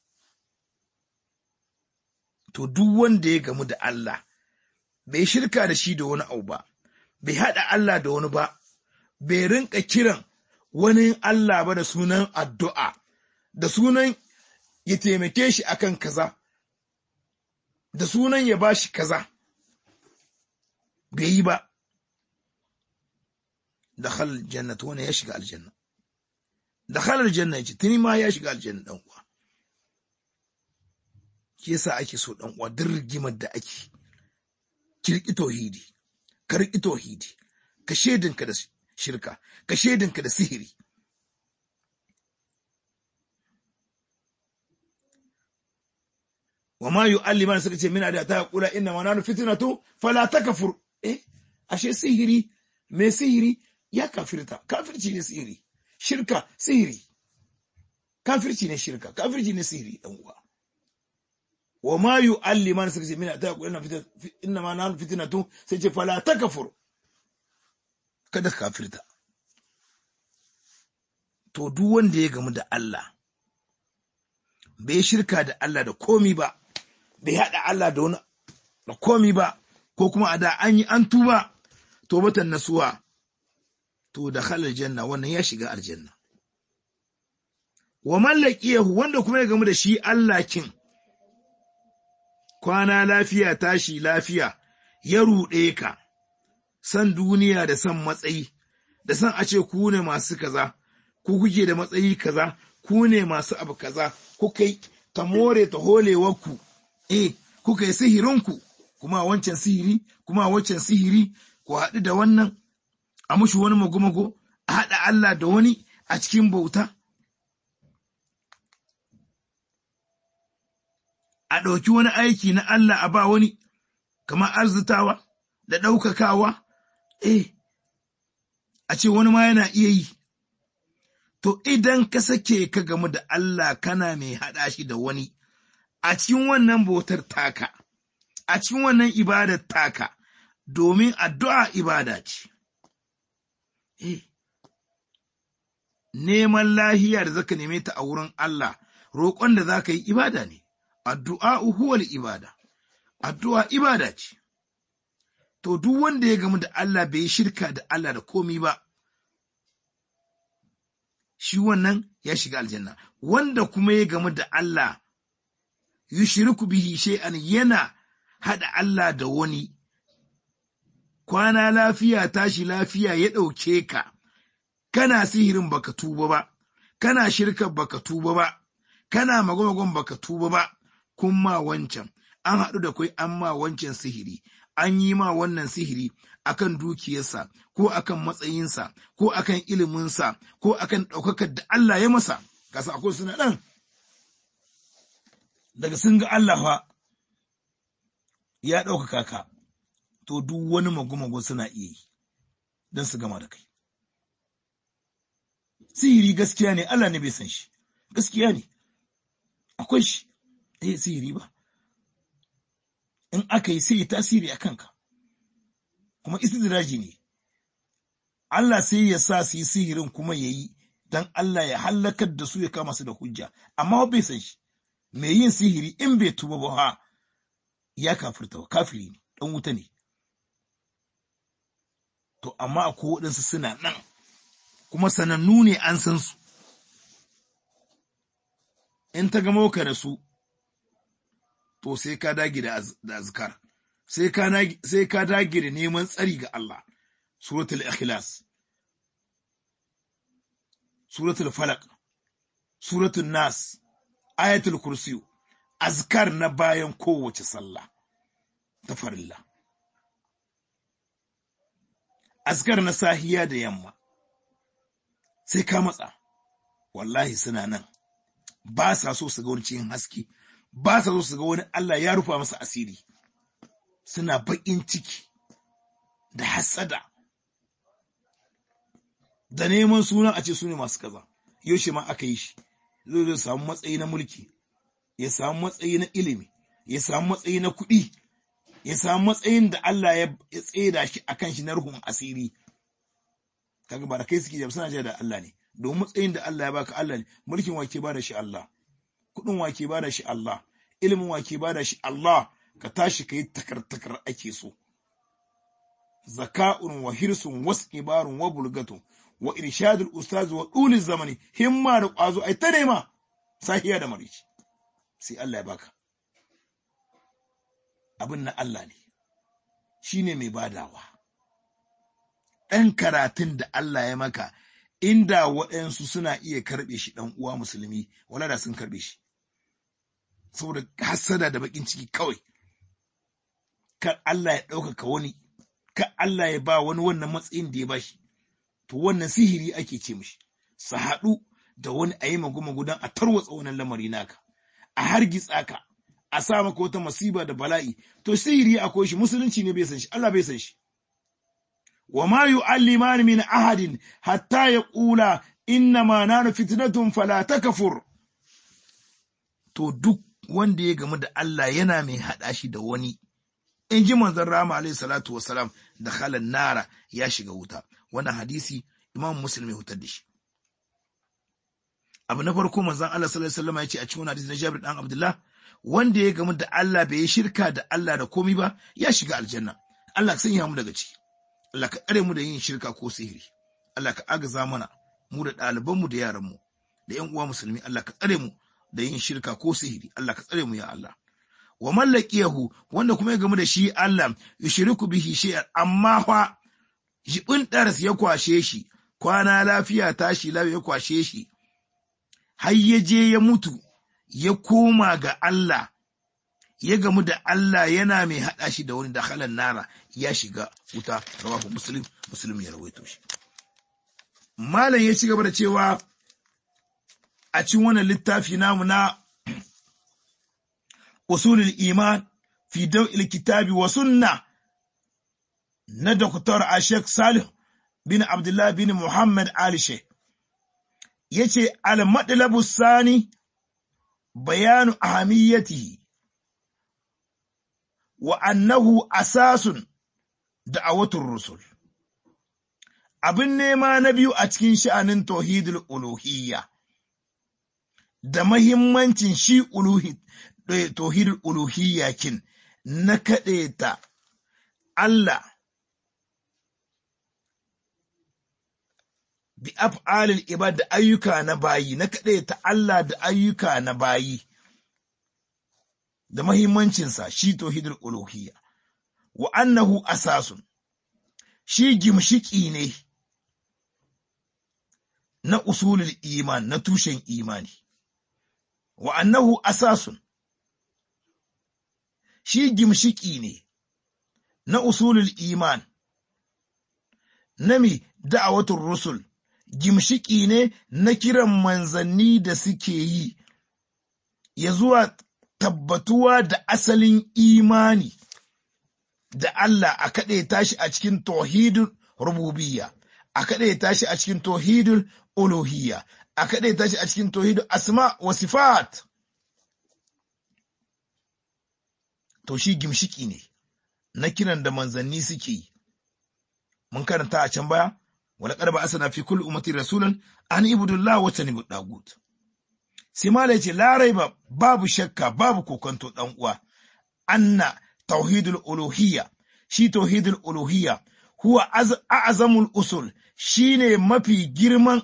to duk wanda ya gamu da Allah bai shirka da shi da wani abu ba bai haɗa Allah da wani ba bai rinka kiran wani Allah ba da sunan addu'a, da sunan ya taimake shi akan kaza, da sunan ya ba shi kaza, bai yi ba, da halar janna ta wani ya shiga aljanna. Da halar janna ya ce, tuni ma ya shiga aljanna ɗan uwa. Ke sa ake so ɗan uwa duk rigimar da ake, kirki tauhidi, karki tauhidi, ka shaidinka da shirka ka shaidinka da sihiri wa ma yu'alliman suka ce mina da ta kula inna ma nanu fitnatu fala takfur eh ashe sihiri me sihiri ya kafirta kafirci ne sihiri shirka sihiri kafirci ne shirka kafirci ne sihiri dan uwa wa ma yu'alliman suka ce mina ta qulna fitan inna ma nahnu fitnatu sai ce fala takfur kada ka kafirta to duk wanda ya gamu da Allah bai shirka da Allah da komi ba bai hada Allah da wani da komi ba ko kuma a da an yi an tuba to batan nasuwa to da halal janna wannan ya shiga aljanna wa mallakiyahu wanda kuma ya gamu da shi Allah kin kwana lafiya tashi lafiya ya ruɗe ka san duniya da san matsayi da san a ce ku ne masu kaza ku kuke da matsayi kaza ku ne masu abu kaza kuka yi ta more ta holewarku eh kuka yi sihirinku kuma wancan sihiri kuma wancan sihiri ku haɗu da wannan a mushi wani mago-mago a haɗa Allah da wani a cikin bauta a ɗauki wani aiki na Allah a ba wani kamar arzitawa da ɗaukakawa eh a ce wani ma yana iya yi to idan ka sake ka gamu da Allah kana mai haɗa shi da wani a cikin wannan bautar taka a cikin wannan ibadar taka domin addu'a ibada ce eh neman lahiya da zaka neme ta a wurin Allah roƙon da zaka yi ibada ne addu'a huwal ibada addu'a ibada ce to duk wanda ya gamu da Allah bai shirka da Allah da komi ba shi wannan ya shiga aljanna wanda kuma ya gamu da Allah yushriku bihi shay'an yana hada Allah da wani kwana lafiya tashi lafiya ya ɗauke ka kana sihirin baka tuba ba kana shirka baka tuba ba kana magwamagon baka tuba ba kun ma wancan an haɗu da kai an ma wancan sihiri an yi ma wannan sihiri akan dukiyarsa ko akan matsayinsa ko akan iliminsa ko akan ɗaukakar da Allah ya masa kasa akwai suna ɗan daga sun ga Allah fa ya ɗaukaka ka to duk wani mago-mago suna iya yi don su gama da kai sihiri gaskiya ne Allah ne bai san shi gaskiya ne akwai shi eh sihiri ba in aka yi sai yi tasiri a kanka kuma istidraji ne Allah sai ya sa su yi sihirin kuma ya yi don Allah ya hallakar da su ya kama su da hujja amma bai san shi mai yin sihiri in bai tuba ba ha ya kafirta kafiri ne dan wuta ne to amma akwai waɗansu suna nan kuma sanannu ne an san su in ta gamo ka da su to sai ka dage da azkar sai ka sai ka dage da neman tsari ga Allah suratul ikhlas suratul falaq suratul nas ayatul kursiyu azkar na bayan kowace sallah ta farilla azkar na sahiya da yamma sai ka matsa wallahi suna nan ba sa so su ga wani cikin haske ba sa so su ga wani Allah ya rufa masa asiri suna baƙin ciki da hasada da neman suna a ce su ne masu kaza yaushe ma aka yi shi zai zai samu matsayi na mulki ya samu matsayi na ilimi ya samu matsayi na kuɗi ya samu matsayin da Allah ya tseda shi akan shi na ruhun asiri kaga ba da kai suke suna jiya da Allah ne domin matsayin da Allah ya baka Allah ne mulkin wake ba da shi Allah kuɗin wake ba da shi Allah ilimin wake ba da shi Allah ka tashi ka yi takar-takar ake so zaka'un wa hirsun wasu ibarun wa bulgatun wa irshadul ustaz wa dulil zamani himma da ƙwazo ai ta nema sahiya da marici sai Allah ya baka abin na Allah ne shine mai badawa ɗan karatun da Allah ya maka inda waɗansu suna iya karɓe shi ɗan uwa musulmi wala da sun karɓe shi saboda hassada da baƙin ciki kawai kar Allah ya ɗaukaka wani kar Allah ya ba wani wannan matsayin da ya bashi to wannan sihiri ake ce mishi su haɗu da wani a yi magu don a tarwatsa wannan lamari naka a hargitsa ka a sa maka wata masiba da bala'i to sihiri akwai shi musulunci ne bai san shi Allah bai san shi wa ma yu'alliman min ahadin hatta yaqula inna ma nanu fitnatun fala takfur to duk wanda ya gamu da Allah yana mai hada shi da wani in ji manzon rama alaihi salatu wasalam da halan nara ya shiga wuta wannan hadisi imam muslim ya hutar da shi abu na farko manzon Allah sallallahu alaihi wasallam ya ce a cikin hadisi na Jabir dan Abdullah wanda ya gamu da Allah bai yi shirka da Allah da komai ba ya shiga aljanna Allah ka sanya mu daga ciki Allah ka tsare mu da yin shirka ko sihiri Allah ka agaza mana mu da ɗaliban mu da yaran mu da ƴan uwa musulmi Allah ka tsare mu da yin shirka ko sihiri Allah ka tsare mu ya Allah wa mallakiyahu wanda kuma ya gamu da shi Allah yushriku bihi shay'an amma fa jibin daras ya kwashe shi kwana lafiya tashi lafiya ya kwashe shi har ya je ya mutu ya koma ga Allah ya gamu da Allah yana mai haɗa shi da wani da halan nara ya shiga wuta rawahu muslim muslim ya rawaito shi malam ya ci gaba da cewa a cikin wannan littafi namu na usulul iman fi daw'il kitabi wa sunna na Dr. Ashek Salih bin Abdullah bin Muhammad Ali Sheikh yace al-madlabu sani bayanu ahamiyatihi wa annahu asasun da'awatur rusul abin nema na biyu a cikin sha'anin tauhidul uluhiyya da mahimmancin shi uluhi tauhidul uluhiyya kin na kaɗeta Allah bi af'alil ibad da ayyuka na bayi na kaɗeta Allah da ayyuka na bayi da mahimmancinsa shi tauhidul uluhiyya wa annahu asasun shi gimshiki ne na usulul iman na tushen imani wa annahu asasun shi gimshiki ne na usulul iman nami da'awatul rusul gimshiki ne na kiran manzanni da suke yi ya zuwa tabbatuwa da asalin imani da Allah a kaɗe tashi a cikin tauhidul rububiyya a kaɗe tashi a cikin tauhidul uluhiyya a kaɗe tashi a cikin tauhidul asma wa sifat to shi gimshiki ne na kiran da manzanni suke yi mun karanta a can baya wala qarba asana fi kulli ummati rasulan an ibudullah wa tanibu dagut sai mala yace la raiba babu shakka babu kokonto dan uwa anna tauhidul uluhiyya shi tauhidul uluhiyya huwa a'zamul usul shine mafi girman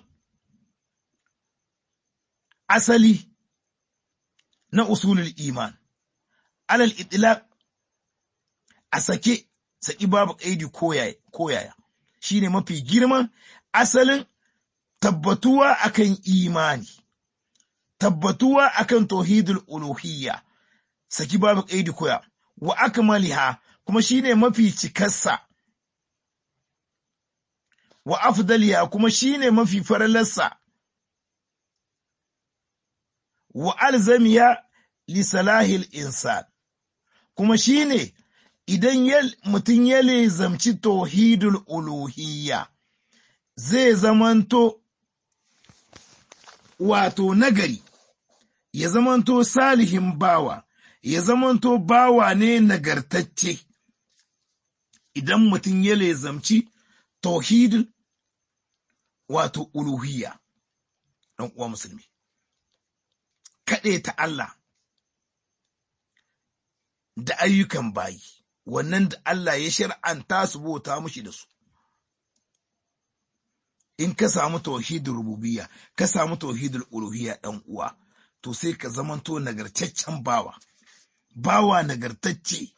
asali na usulul iman alal itlaq a sake saki babu kaidi koyaya shine mafi girman asalin tabbatuwa akan imani tabbatuwa akan tauhidul uluhiyya saki babu kaidi koya wa akmaliha kuma shine mafi cikarsa wa afdaliya kuma shine mafi faralarsa wa alzamiya li salahil insan kuma shine idan mutum ya lezamci tauhidul uluhiyya zai zamanto wato nagari ya zamanto salihin bawa ya zamanto bawa ne nagartacce idan mutum ya lezamci tauhidul wato uluhiyya ɗan uwa musulmi kaɗe ta Allah da ayyukan bayi wannan da Allah ya shar'anta su bauta mushi da su in ka samu tauhidul rububiyya ka samu tauhidul uluhiyya ɗan uwa to sai ka zamanto nagartaccen bawa bawa nagartacce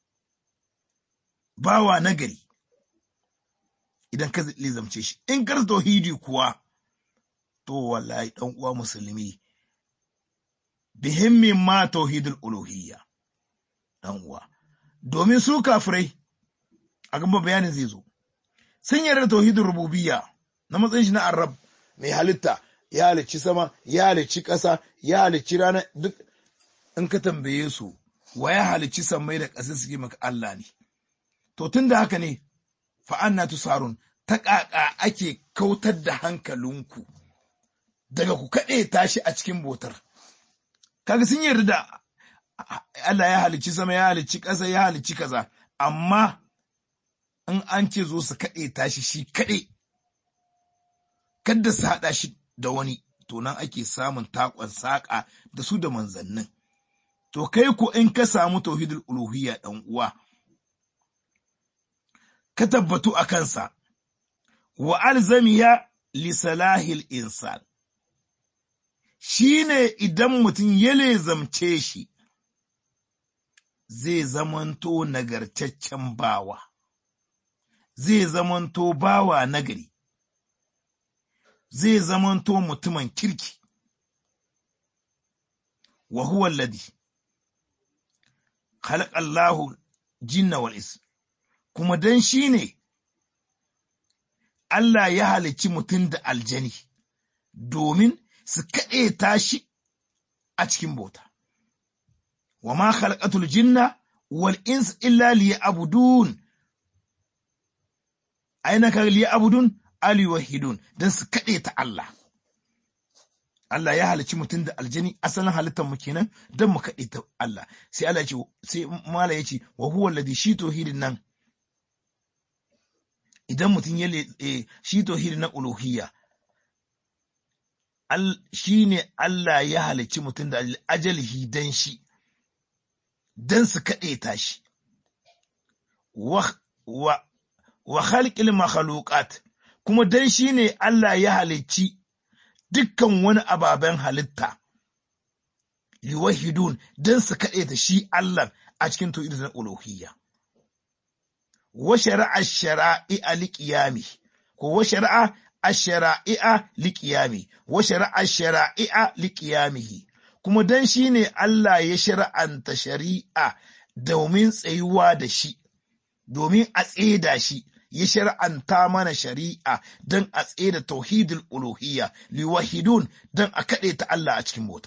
bawa nagari idan ka lizamce shi in kar tauhidi kuwa to wallahi dan uwa musulmi bihimmin ma tauhidul uluhiyya dan uwa domin su kafirai a gaba bayanin zai zo sun yarda tauhidul rububiyya na matsayin shi na arab mai halitta ya halicci sama ya halicci ƙasa ya halicci rana duk in ka tambaye su wa ya halicci sammai da ƙasa suke maka Allah ne to tun da haka ne fa'anna tusarun ta ƙaƙa ake kautar da hankalinku daga ku kaɗe tashi a cikin botar kaga sun yarda da Allah ya halicci sama ya halicci ƙasa ya halicci kaza amma in an ce zo su kaɗe tashi shi kaɗe kadda su haɗa shi da wani to nan ake samun takon saƙa da su da manzannin to kai ko in ka samu tauhidul uluhiyya ɗan uwa ka tabbatu a kansa wa alzamiya li salahil insan shine idan mutum ya lezamce shi zai zamanto nagartaccen bawa zai zamanto bawa nagari zai zamanto mutumin kirki wa huwa alladhi khalaqa Allahu jinna wal ins kuma dan shine Allah ya halicci mutum da aljani domin su kaɗe tashi a cikin bauta wa ma khalaqatul jinna wal ins illa liya'budun aina ka liya'budun aliwahidun don su kaɗe ta Allah. Allah ya halicci mutum da aljani asalin halittar mu kenan don mu kaɗe ta Allah. Sai Allah ce sai mala ya ce wa huwa alladhi shi tauhidin nan idan mutum ya shi tauhidin na uluhiyya shi ne Allah ya halicci mutum da ajalihi dan shi don su kaɗe ta shi wa wa wa khalqil makhluqat kuma dan shi ne Allah ya halicci dukkan wani ababen halitta, liwahidun don su kaɗe ta shi Allah a cikin tauhidin na uluhiyya. Wa shari'a shara'i'a liƙiyami, ko wa shari'a a shara'i'a liƙiyami, wa shari'a shara'i'a liƙiyamihi, kuma don shi ne Allah ya shari'anta shari'a domin tsayuwa da shi, domin a tseda shi. ya shar'anta mana shari'a don a da tauhidul uluhiyya liwahidun don a kaɗe ta Allah a cikin bauta.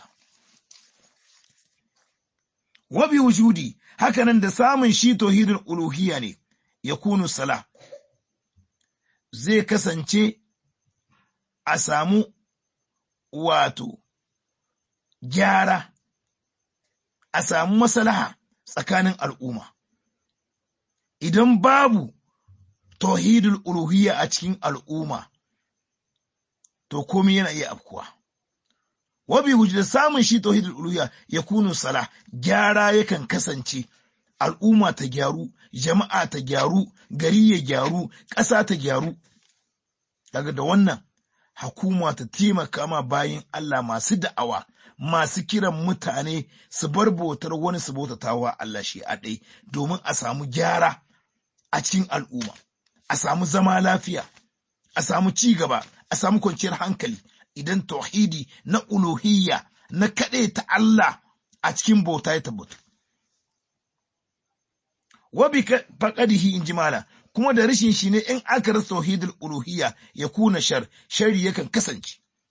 Wabi wujudi hakanan da samun shi tauhidul uluhiyya ne ya kunu sala zai kasance a samu wato gyara a samu masalaha tsakanin al'umma. Idan babu tauhidul uluhiyya a cikin al'umma, to komai yana iya afkuwa. Wabi da samun shi tauhidul uluhiyya ya kunu sala, gyara yakan kasance, al'umma ta gyaru, jama'a ta gyaru, gari ya gyaru, ƙasa ta gyaru. Daga da wannan, hakuma ta taimaka ma bayan Allah masu da'awa, masu kiran mutane su bar bautar wani su bautatawa Allah shi a ɗai, domin a samu gyara a cikin al'umma. a samu zama lafiya, a samu ci gaba, a samu kwanciyar hankali idan tauhidi na uluhiyya na kaɗe ta Allah a cikin bauta ya tabbatu. Wabi faƙadihi in ji mala, kuma da rashin shi ne in aka rasa tauhidul uluhiyya ya kuna shar, shari yakan kasance.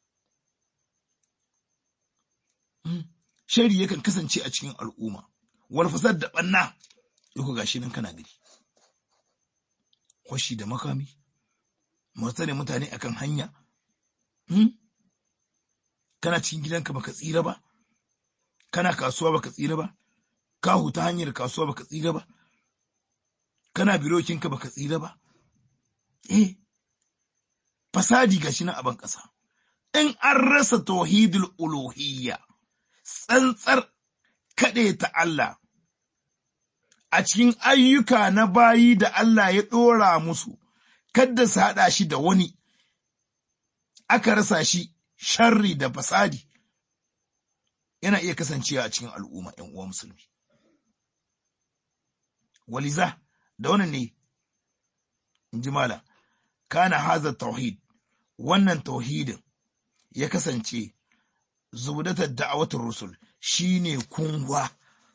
Shari yakan kasance a cikin al'umma, wal fasad da ɓanna, yau gashi nan kana gari. kwashi da makami, ne mutane akan hanya, hmm? kana cikin gidanka baka tsira ba, kana kasuwa baka tsira ba, ka huta hanyar kasuwa baka tsira ba, kana birokinka baka tsira ba, eh, fasadi gashi na aban ƙasa. In an rasa tauhidul uluhiyya, tsantsar kaɗe ta Allah, a cikin ayyuka na bayi da Allah ya ɗora musu, kadda su haɗa shi da wani, aka rasa shi sharri da fasadi, yana iya kasancewa a cikin al'umma ‘yan uwa musulmi. Waliza, da wannan ne, in ji mala, kana haza tauhid, wannan tauhidin ya kasance zubdatar da'awatar rusul shine kunwa.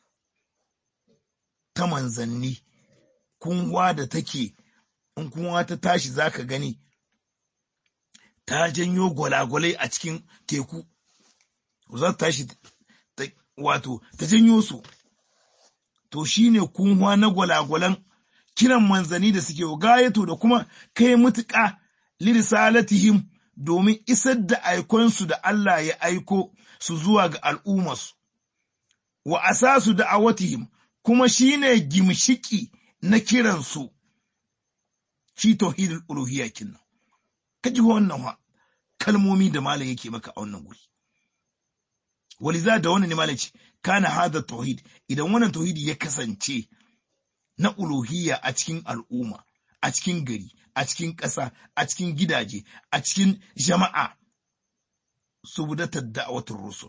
ta manzanni, kunwa da take, in kunwa ta tashi za ka gani, ta janyo gwalagwalai a cikin teku, za ta tashi wato ta janyo su, to shi ne kunwa na gwalagwalan kiran manzani da suke gayatu da kuma kai mutuƙa lirisalatihim domin isar da aikonsu da Allah ya aiko su zuwa ga al'ummarsu. Wa asasu da'awatihim kuma shine gimshiki na kiransu shi tauhidul uluhiyya kinnan. Kaji wannan kalmomi da malam yake maka a wannan guri. waliza da wannan ne malam ce kana hada tauhid idan wannan tauhidi ya kasance na uluhiyya a cikin al'umma a cikin gari a cikin ƙasa a cikin gidaje a cikin jama'a subdatar da'awatul rusul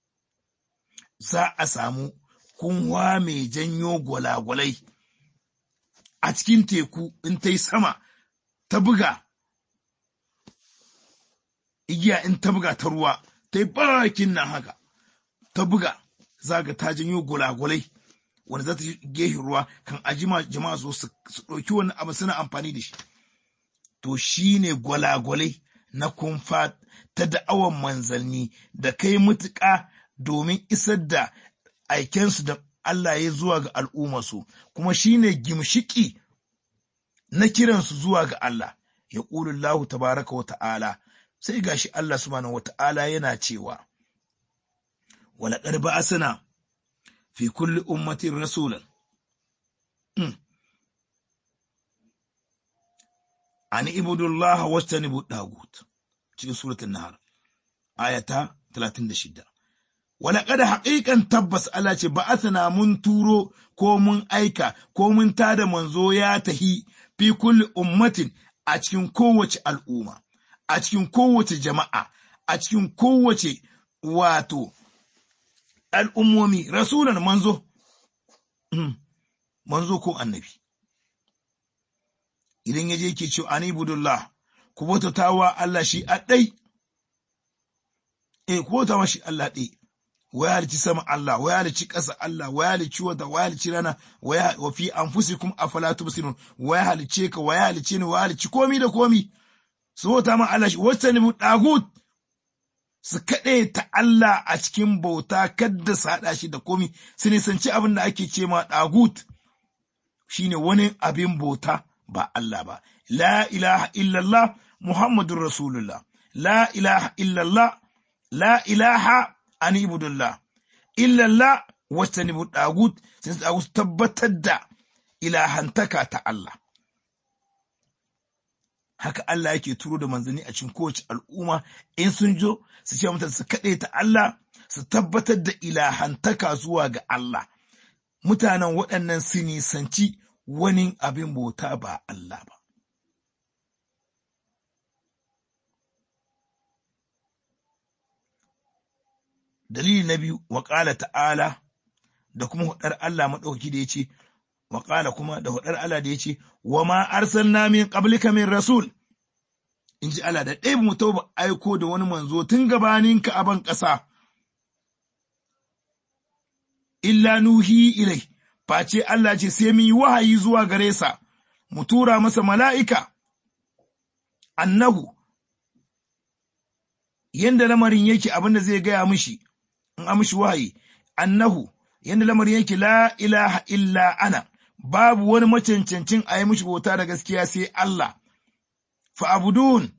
za a samu kunwa mai janyo gwalagwalai a cikin teku in ta yi sama ta buga igiya in ta buga ta ruwa ta yi bakin nan haka ta buga zaga ta janyo gulagulai wanda za ta gehe ruwa kan ajima jama'a zo su ɗauki wani abu suna amfani da shi to shi ne gwalagwalai na kumfa ta da'awan manzanni da kai mutuƙa domin isar da aikensu da Allah ya zuwa ga al'ummarsu kuma shi ne gimshiki na kiransu zuwa ga Allah ya ƙulullahu tabaraka wa ta'ala sai gashi Allah subhanahu wa ta'ala yana cewa ولقد بعثنا في كل أمة رسولا أن اعبدوا الله واجتنبوا الطاغوت cikin suratul nahar ayata 36 walaqad haqiqan tabbas Allah ce ba'athna mun turo ko mun aika ko mun tada manzo ya tahi fi kulli ummatin a cikin kowace al'umma a cikin kowace jama'a a cikin kowace wato al'ummomi, rasulan manzo, manzo ko annabi. Idan ya je ke ce, Ani budullah, ku bautata wa Allah shi a ɗai, e, ku bauta shi Allah ɗai, waya halici sama Allah, waya halici ƙasa Allah, waya halici wata, waya halici rana, wa fi an fusi kuma a falatu basirun, waya halice ka, waya halice ni, waya halici komi da komi, su bauta ma Allah shi, wacce ne mu ɗagut, su kaɗe ta Allah a cikin bauta kadda su haɗa shi da komi su nisanci abin da ake ce ma ɗagut shine wani abin bauta ba Allah ba la ilaha illallah muhammadun rasulullah la ilaha illallah la ilaha an ibudullah illallah wacce ni ɗagut sai su tabbatar da ilahantaka ta Allah haka Allah yake turo da manzanni a cikin kowace al'umma in sun jo su ce mutane su kaɗe ta Allah su tabbatar da ilahantaka zuwa ga Allah mutanen waɗannan su nisanci wani abin bauta ba Allah ba dalili na biyu wa ta'ala da kuma hudar Allah maɗauki da ya ce wa kuma da hudar Allah da ya ce wa ma arsalna min qablika min rasul in ji Allah da ɗaya mu ba aiko da wani manzo tun gabanin ka aban ƙasa illa nuhi ilai face Allah ce sai mu yi wahayi zuwa gare sa mu tura masa mala'ika annahu yanda lamarin yake abin da zai gaya mishi in amshi wahayi annahu yanda lamarin yake la ilaha illa ana babu wani macancancin a yi mishi bauta da gaskiya sai Allah fa'abudun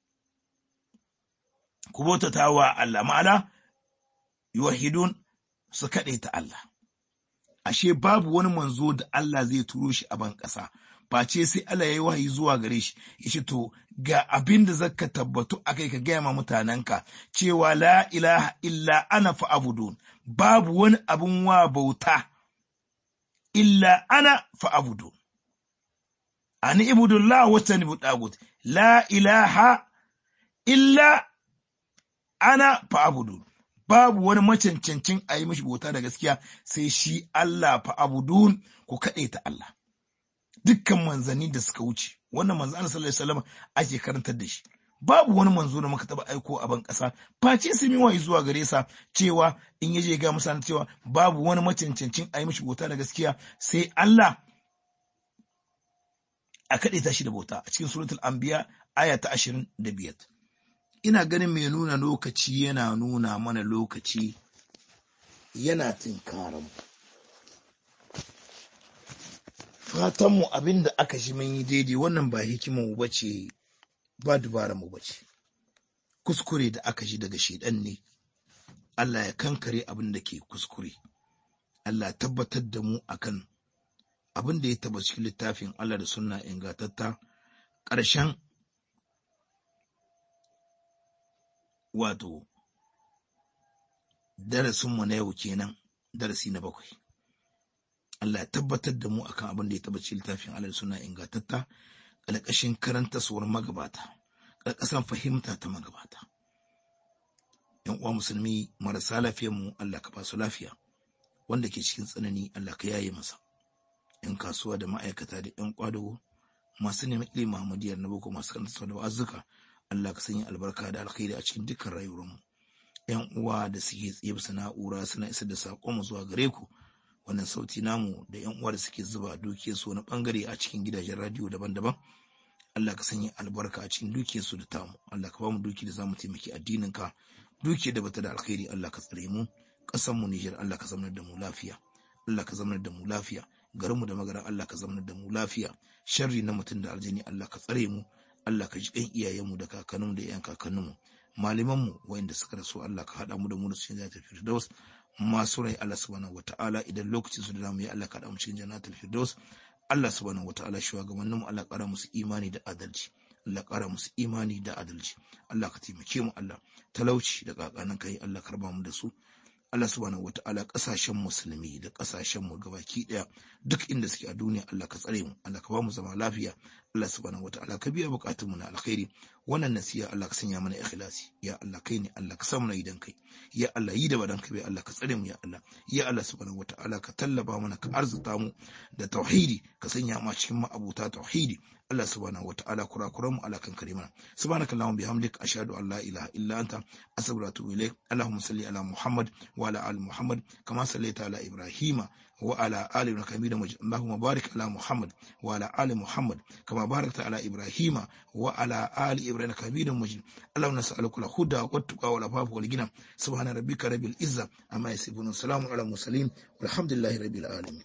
ku bautata wa Allah ma'ana yuwahidun su kaɗe ta Allah ashe babu wani manzo da Allah zai turo shi a ban ƙasa face sai Allah ya yi wahayi zuwa gare shi ya ce to ga abin da zaka tabbatu a kai ka gaya ma mutanenka cewa la ilaha illa ana fa'abudun babu wani abin wa bauta illa ana fa'abudun ani ibudullah wata ni buɗagut la ilaha illa ana fa'abudun babu wani macancancin a yi mashi bauta da gaskiya sai shi Allah fa'abudun ku kaɗe ta Allah dukkan manzanni da suka wuce wannan manzo Allah sallallahu alaihi wasallam ake karantar da shi babu wani manzo da muka taba aiko a ban kasa face sun yi wayi zuwa gare sa cewa in yaje ga musa cewa babu wani macancancin a yi mishi bauta da gaskiya sai Allah a kaɗe ta shi da bauta a cikin suratul anbiya aya ta 25 ina ganin mai nuna lokaci yana nuna mana lokaci yana tinkaran fatanmu abin da aka shi mun yi daidai wannan ba hikimar mu bace ba dubara mu bace kuskure da aka shi daga shedan ne Allah ya kankare abin da ke kuskure Allah ya tabbatar da mu akan abin da ya taba cikin littafin Allah da sunna ingantatta ƙarshen wato darasinmu na yau kenan darasi na bakwai Allah ya tabbatar da mu akan abin da ya taba cikin littafin Allah da sunna ingantatta ƙarƙashin karanta suwar magabata ƙarƙashin fahimta ta magabata yan uwa musulmi marasa lafiyar mu Allah ka ba su lafiya wanda ke cikin tsanani Allah ka yaye masa yan kasuwa da ma'aikata da yan kwadago masu neman ilimin Muhammadiyar na boko masu karanta da wa'azuka Allah ka sanya albarka da alkhairi a cikin dukkan rayuwar mu yan uwa da suke tsaye bisa na'ura suna isar da sakon mu zuwa gare ku wannan sauti namu da yan uwa da suke zuba dukiyar su wani bangare a cikin gidajen radio daban-daban Allah ka sanya albarka a cikin dukiyar su da tamu Allah ka ba mu duki da zamu taimaki addinin ka duki da bata da alkhairi Allah ka tsare mu ƙasar mu Niger Allah ka zamanar da mu lafiya Allah ka zamanar da mu lafiya garin mu da magaran Allah ka zamanar da mu lafiya sharri na mutum da aljani Allah ka tsare mu Allah ka ji kan iyayen mu da kakannin mu da yan kakannin mu malaman mu wayanda suka rasu Allah ka hada mu da mu da cikin jannatul firdaus masu rai Allah subhanahu wataala idan lokacin su da zamu yi Allah ka hada mu cikin jannatul firdaus Allah subhanahu wataala shugabannin mu Allah ƙara musu imani da adalci Allah ƙara musu imani da adalci Allah ka taimake mu Allah talauci da kakanan kai Allah karba mu da su Allah subhanahu wataala kasashen musulmi da kasashen mu gabaki daya duk inda suke a duniya Allah ka tsare mu Allah ka ba mu zama lafiya Allah subhanahu wataala ka biya bukatun mu na alkhairi wannan nasiya Allah ka sanya mana ikhlasi ya Allah kai ne Allah ka samu na idan kai ya Allah yi da badan kai Allah ka tsare mu ya Allah ya Allah subhanahu wataala ka tallaba mana ka arzuta mu da tauhidi ka sanya mu cikin ma'abuta tauhidi Allah subhanahu wataala kurakuran mu Allah kan kare mana subhanakallahumma bihamdik ashhadu an la ilaha illa anta astaghfiruka wa atubu ilaik allahumma salli ala muhammad wa ala ali muhammad kama sallaita ala ibrahima wa ala ali ibrahim hamida majid allahumma barik ala muhammad wa ala ali muhammad kama barakta ala ibrahima wa ala ali ibrahim hamida majid allahumma nas'aluka al huda wa tuqa wa al wal ghina subhana rabbika rabbil izza amma yasifun salamun ala mursalin walhamdulillahi rabbil alamin